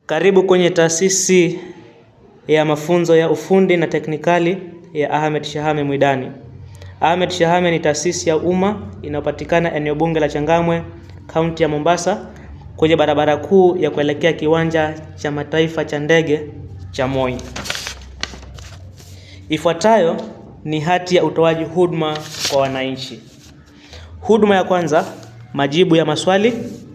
Karibu kwenye taasisi ya mafunzo ya ufundi na teknikali ya Ahmed Shahame Mwidani. Ahmed Shahame ni taasisi ya umma inayopatikana eneo bunge la Changamwe, kaunti ya Mombasa, kwenye barabara kuu ya kuelekea kiwanja cha mataifa cha ndege cha Moi. Ifuatayo ni hati ya utoaji huduma kwa wananchi. Huduma ya kwanza, majibu ya maswali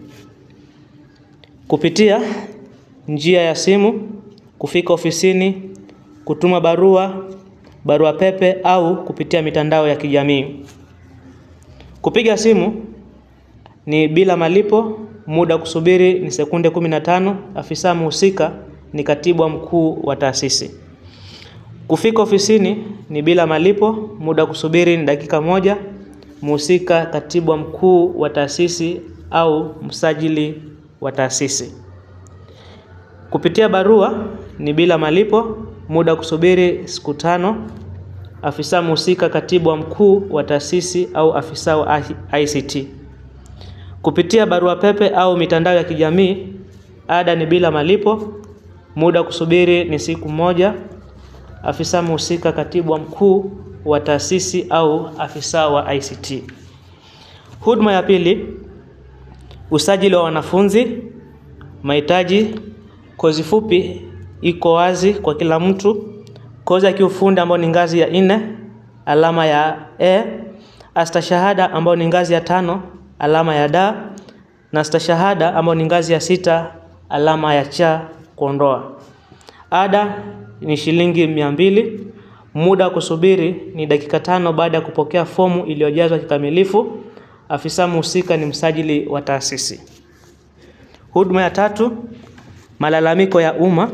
kupitia njia ya simu, kufika ofisini, kutuma barua, barua pepe au kupitia mitandao ya kijamii. Kupiga simu ni bila malipo, muda kusubiri ni sekunde 15. Afisa mhusika ni katibu wa mkuu wa taasisi. Kufika ofisini ni bila malipo, muda kusubiri ni dakika moja. Mhusika katibu wa mkuu wa taasisi au msajili wa taasisi. Kupitia barua ni bila malipo, muda kusubiri siku tano. Afisa mhusika katibu wa mkuu wa taasisi au afisa wa ICT. Kupitia barua pepe au mitandao ya kijamii, ada ni bila malipo, muda kusubiri ni siku moja. Afisa mhusika katibu wa mkuu wa taasisi au afisa wa ICT. Huduma ya pili, usajili wa wanafunzi, mahitaji. Kozi fupi iko wazi kwa kila mtu. Kozi ya kiufundi ambayo ni ngazi ya nne, alama ya E. Astashahada ambayo ni ngazi ya tano, alama ya D. Na stashahada ambayo ni ngazi ya sita, alama ya cha kuondoa. Ada ni shilingi mia mbili. Muda wa kusubiri ni dakika tano baada ya kupokea fomu iliyojazwa kikamilifu. Afisa mhusika ni msajili wa taasisi. Huduma ya tatu, malalamiko ya umma.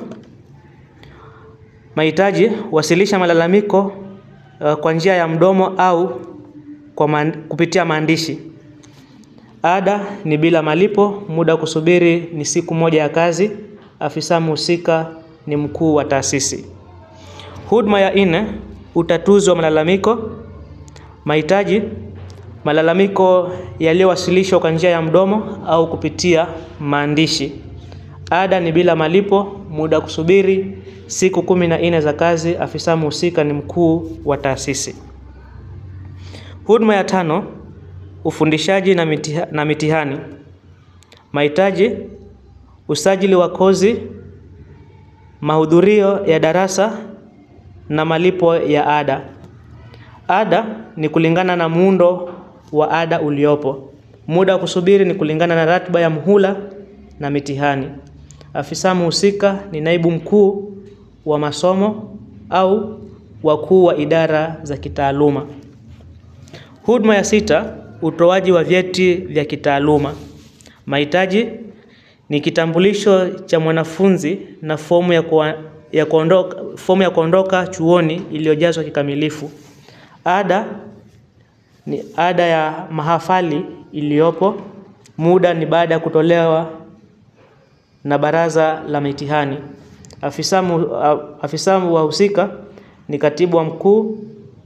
Mahitaji, wasilisha malalamiko uh, kwa njia ya mdomo au kwa man, kupitia maandishi. Ada ni bila malipo, muda wa kusubiri ni siku moja ya kazi. Afisa mhusika ni mkuu wa taasisi. Huduma ya nne, utatuzi wa malalamiko. Mahitaji, malalamiko yaliyowasilishwa kwa njia ya mdomo au kupitia maandishi. Ada ni bila malipo, muda wa kusubiri siku kumi na nne za kazi. Afisa mhusika ni mkuu wa taasisi. Huduma ya tano, ufundishaji na, mitiha, na mitihani. Mahitaji, usajili wa kozi, mahudhurio ya darasa na malipo ya ada. Ada ni kulingana na muundo wa ada uliopo. Muda wa kusubiri ni kulingana na ratiba ya muhula na mitihani. Afisa mhusika ni naibu mkuu wa masomo au wakuu wa idara za kitaaluma. Huduma ya sita, utoaji wa vyeti vya kitaaluma. Mahitaji ni kitambulisho cha mwanafunzi na fomu ya, kwa, ya kuondoka, fomu ya kuondoka chuoni iliyojazwa kikamilifu. Ada ni ada ya mahafali iliyopo. Muda ni baada ya kutolewa na baraza la mitihani. Afisa, mu, afisa wahusika ni katibu wa mkuu,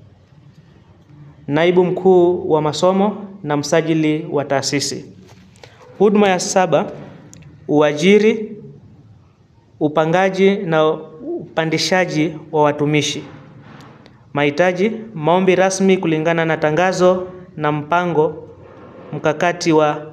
naibu mkuu wa masomo na msajili wa taasisi. Huduma ya saba, uajiri, upangaji na upandishaji wa watumishi. Mahitaji, maombi rasmi kulingana na tangazo na mpango mkakati wa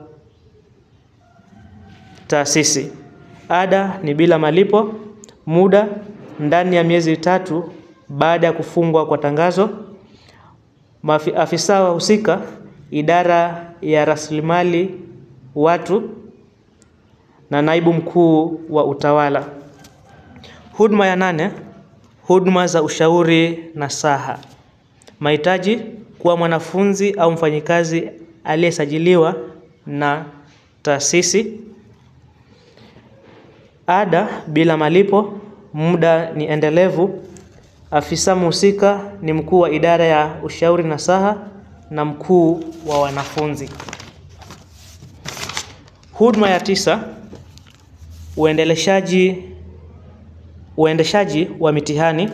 taasisi. Ada ni bila malipo, muda ndani ya miezi tatu baada ya kufungwa kwa tangazo. Afisa wahusika, idara ya rasilimali watu na naibu mkuu wa utawala. Huduma ya nane, huduma za ushauri nasaha. Mahitaji, kuwa mwanafunzi au mfanyikazi aliyesajiliwa na taasisi. Ada bila malipo, muda ni endelevu. Afisa mhusika ni mkuu wa idara ya ushauri nasaha na mkuu wa wanafunzi. Huduma ya tisa, uendeleshaji uendeshaji wa mitihani.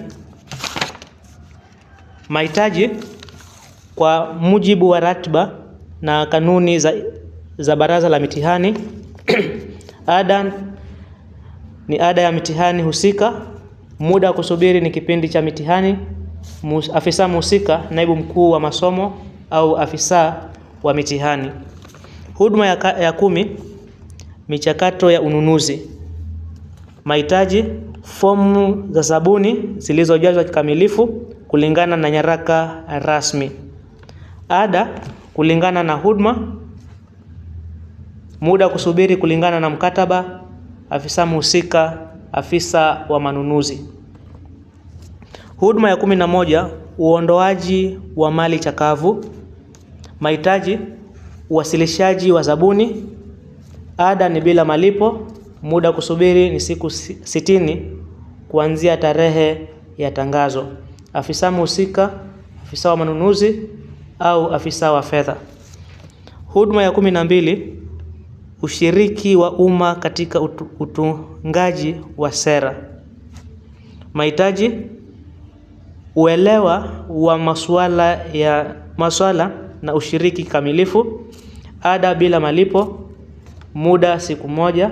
Mahitaji kwa mujibu wa ratiba na kanuni za, za baraza la mitihani. Ada ni ada ya mitihani husika. Muda wa kusubiri ni kipindi cha mitihani. Mus- Afisa mhusika, naibu mkuu wa masomo au afisa wa mitihani. Huduma ya, ka- ya kumi, michakato ya ununuzi. Mahitaji: fomu za zabuni zilizojazwa kikamilifu kulingana na nyaraka rasmi. Ada kulingana na huduma. Muda wa kusubiri kulingana na mkataba. Afisa mhusika, afisa wa manunuzi. Huduma ya kumi na moja, uondoaji wa mali chakavu. Mahitaji: uwasilishaji wa zabuni. Ada ni bila malipo. Muda wa kusubiri ni siku si- sitini kuanzia tarehe ya tangazo. Afisa mhusika, afisa wa manunuzi au afisa wa fedha. Huduma ya kumi na mbili, ushiriki wa umma katika utu- utungaji wa sera. Mahitaji: uelewa wa masuala ya masuala na ushiriki kamilifu. Ada bila malipo. Muda siku moja.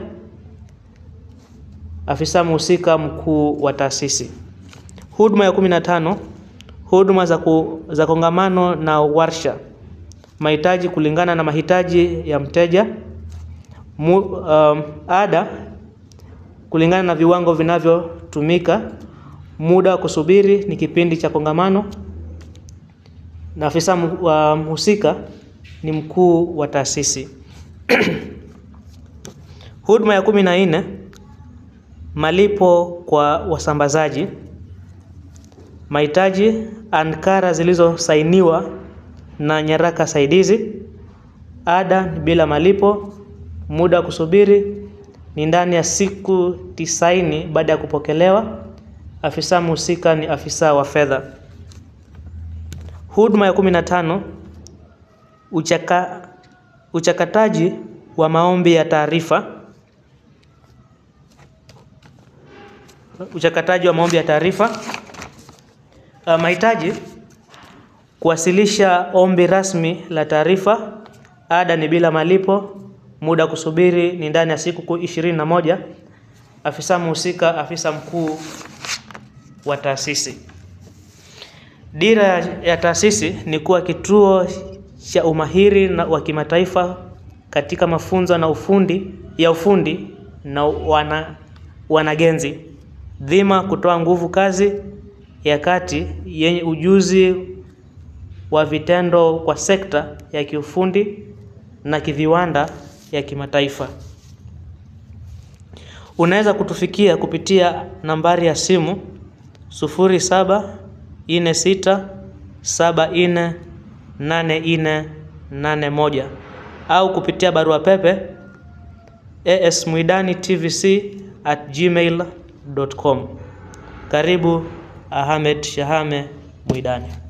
Afisa mhusika mkuu wa taasisi. Huduma ya kumi na tano, huduma za, ku, za kongamano na warsha. Mahitaji kulingana na mahitaji ya mteja. Mu, um, ada kulingana na viwango vinavyotumika. Muda wa kusubiri ni kipindi cha kongamano, na afisa mu- wa mhusika ni mkuu wa taasisi. Huduma ya kumi na nne, malipo kwa wasambazaji. Mahitaji: ankara zilizosainiwa na nyaraka saidizi. Ada ni bila malipo. Muda wa kusubiri ni ndani ya siku tisaini baada ya kupokelewa. Afisa mhusika ni afisa wa fedha. Huduma ya kumi na tano, uchaka, uchakataji wa maombi ya taarifa. Uchakataji wa maombi ya taarifa. Uh, mahitaji: kuwasilisha ombi rasmi la taarifa. Ada ni bila malipo. Muda wa kusubiri ni ndani ya siku ishirini na moja. Afisa mhusika, afisa mkuu wa taasisi. Dira ya- ya taasisi ni kuwa kituo cha umahiri na wa kimataifa katika mafunzo na ufundi ya ufundi na wana, wanagenzi. Dhima: kutoa nguvu kazi ya kati yenye ujuzi wa vitendo kwa sekta ya kiufundi na kiviwanda ya kimataifa. Unaweza kutufikia kupitia nambari ya simu sufuri saba nne sita saba nne nane nne nane moja au kupitia barua pepe asmwidanitVC@gmail.com. Karibu Ahmed Shahame Mwidani.